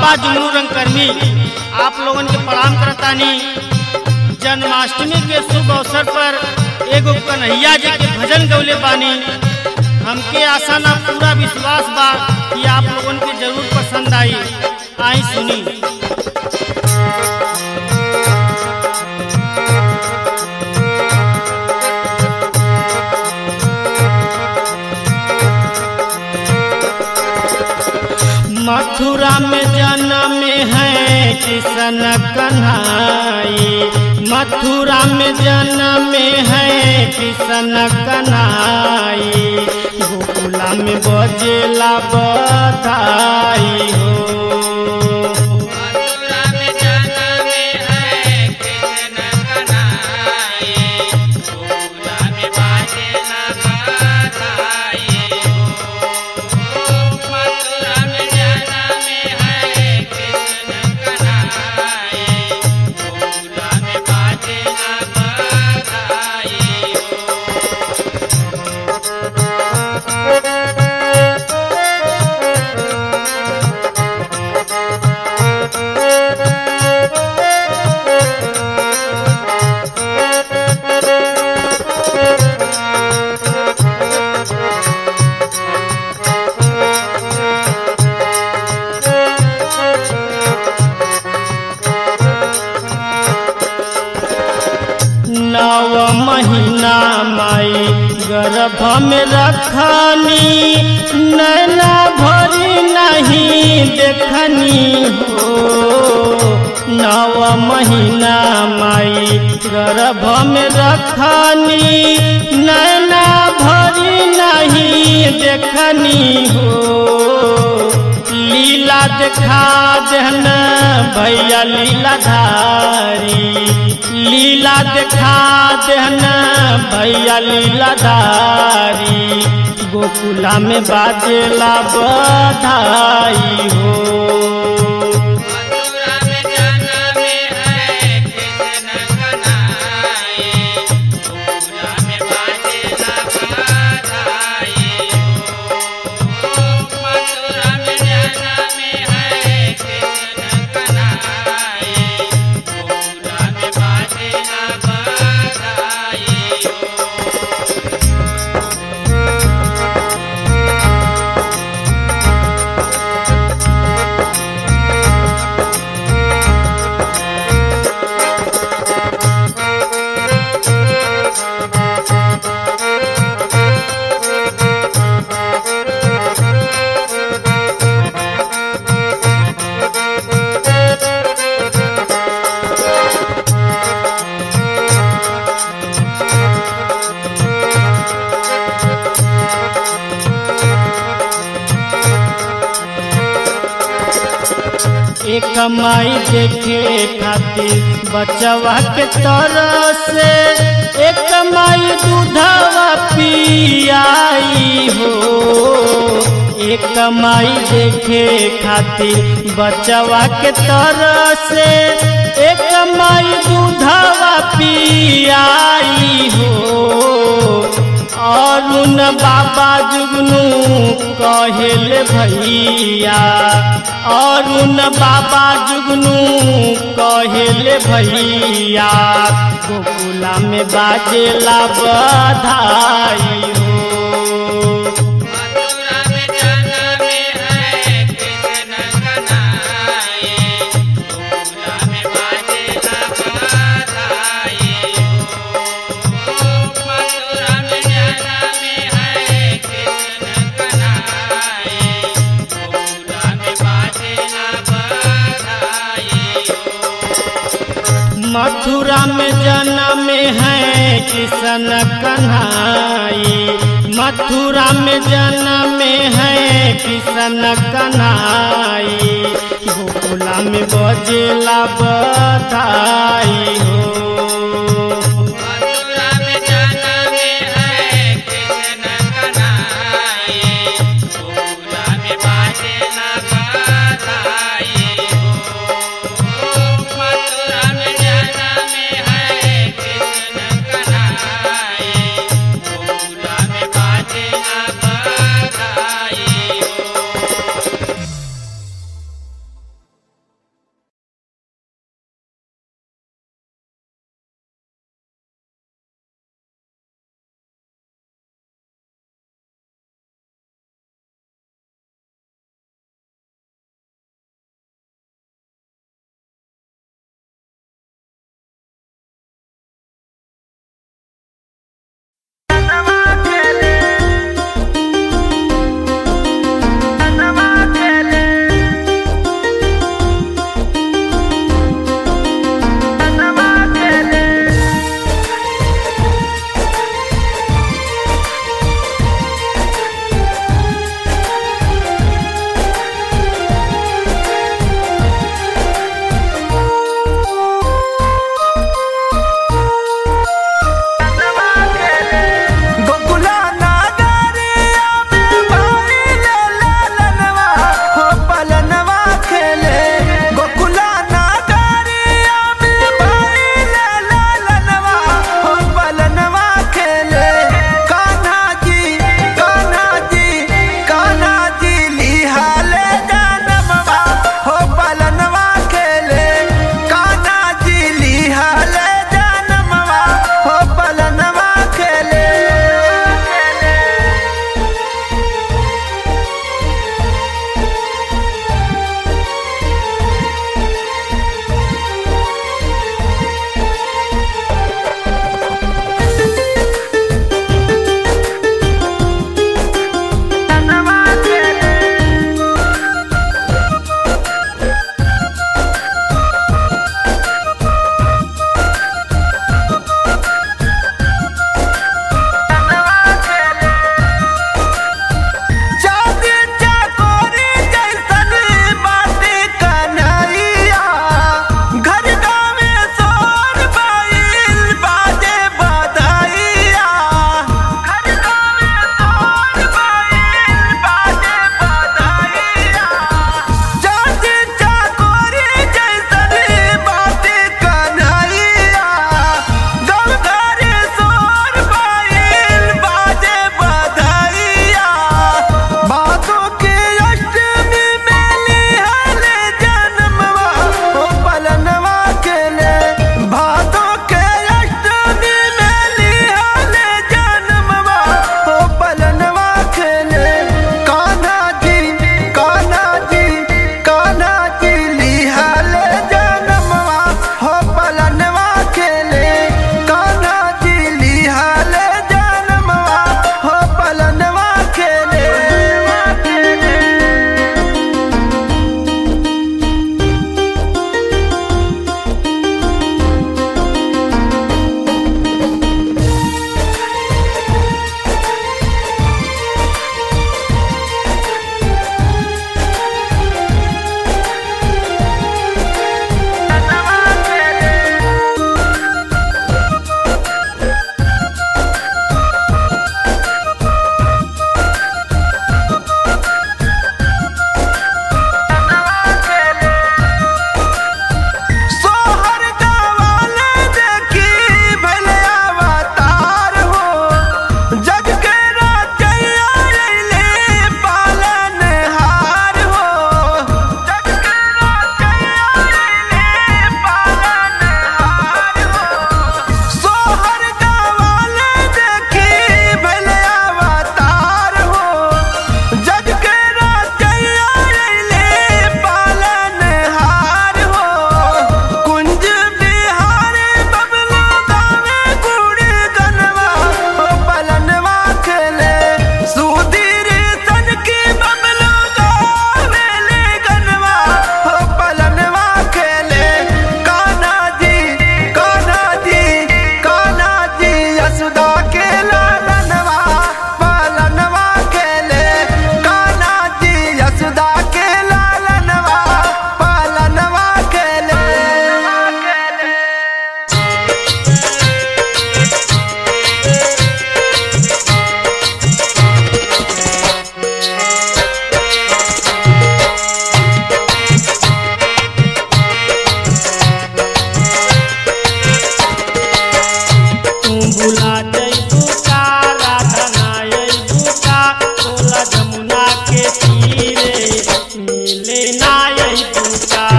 बाबा जुमरू रंगकर्मी आप लोगन के प्रणाम करतानी जन्माष्टमी के शुभ अवसर पर एगो कन्हैया जी के भजन गौले बानी हमके आशा ना पूरा विश्वास बा कि आप लोगन के जरूर पसंद आई आई सुनी मथुरा में जन्म है किशन कन्हाई मथुरा में जन्म है किशन कन्हाई गोकुला में बजेला बधाई हो मथुरा में जन्म है कृष्ण कन्हाई गोकुला में बाजेला बधाई हो मथुरा में जन्म है कृष्ण कन्हाई गोकुला में बाजेला बधाई हो नव महीना माई गर्भ में रखनी नैना भरी नहीं देखनी हो नव महीना माई गर्भ में रखनी नैना भरी नहीं देखनी हो लीला देखा देहन भैया लीला धारी लीला देखा देहन भैया लीला धारी गोकुला में बाजेला बधाई हो मथुरा में जन्म है कृष्ण कन्हाई गोकुला में बाजेला बधाई हो मथुरा में जन्म है कृष्ण कन्हाई गोकुला में बाजेला बधाई हो एक माई देखे खातिर बचवा के तरह से एक माई दूधवा पियाई हो एक माई देखे खातिर बचवा के तरह से एक माई दूधवा पियाई हो अरुण बाबा जुगनू कहेल भैया अरुण बाबा जुगनू कहेल भैया गोकुला में बाजेला बधाई हो मथुरा में जन्म है कृष्ण कन्हाई गोकुला में बाजेला बधाई हो मथुरा में जन्म है कृष्ण कन्हाई गोकुला में बाजेला बधाई हो मथुरा में जन्म है किशन कन्हाई मथुरा में जन्म है किशन कन्हाई गोकुला में बजेला बधाई हो मथुरा में जन्म है कृष्ण कन्हाई गोकुला में बाजेला बधाई हो मथुरा में जन्म है कृष्ण कन्हाई गोकुला में बाजेला बधाई हो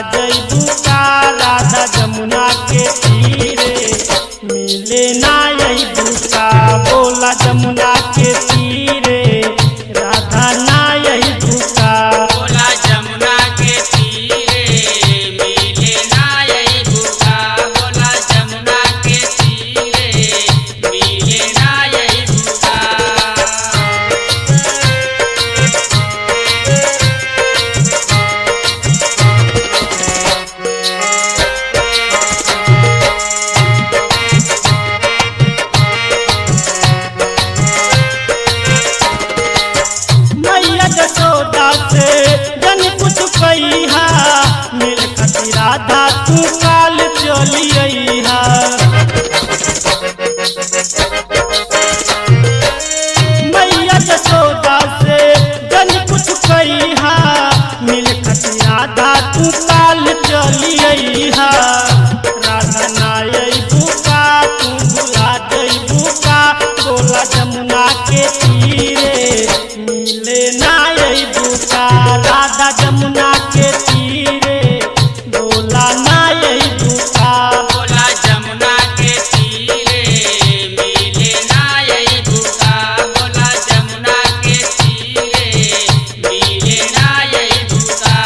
जैबू का राधा जमुना के तीरे मिले ना अबू का बोला जमुना के तीरे राधा ना अबू का बोला जमुना के तीरे मिले ना यही भूखा बोला जमुना के तीरे मिले ना यही भूखा मैया जसोदा से जन कुछ कहिहा मिल खती राधा तू काल चली अइहा मैया जसोदा से जन कुछ कहिहा मिल खती राधा तू काल चली अइहा राधा नाय बुका तू भुला जई बुका बोला जमुना के तीरे मिले नाय बुका राधा जमुना के तीरे बोला नाय बुका बोला जमुना के तीरे मिले ना यही भूखा बोला जमुना के तीरे मिले ना यही भूखा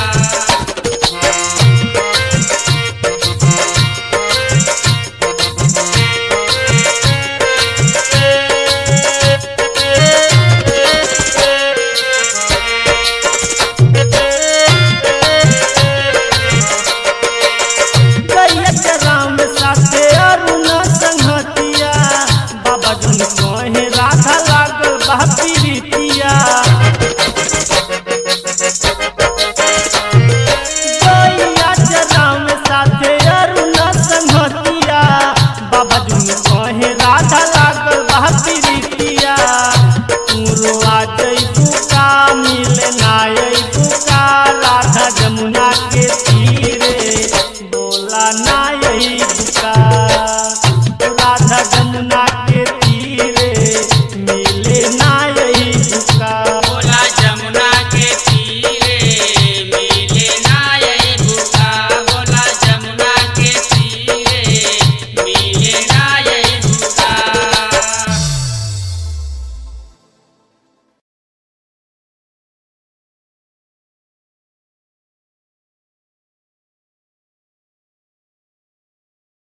गैयत राम साथे अरुण संहतिया बाबा जुन कहे राधा लागल बा पीरितिया गैयत राम साथे अरुण संहतिया बाबा जुन कहे राधा लागल बा पीरितिया तू आ जइबू का मिले ना अइबू का राधा जमुना के तीरे बोला ना यही बुका राधा जमुना के तीरे मिले ना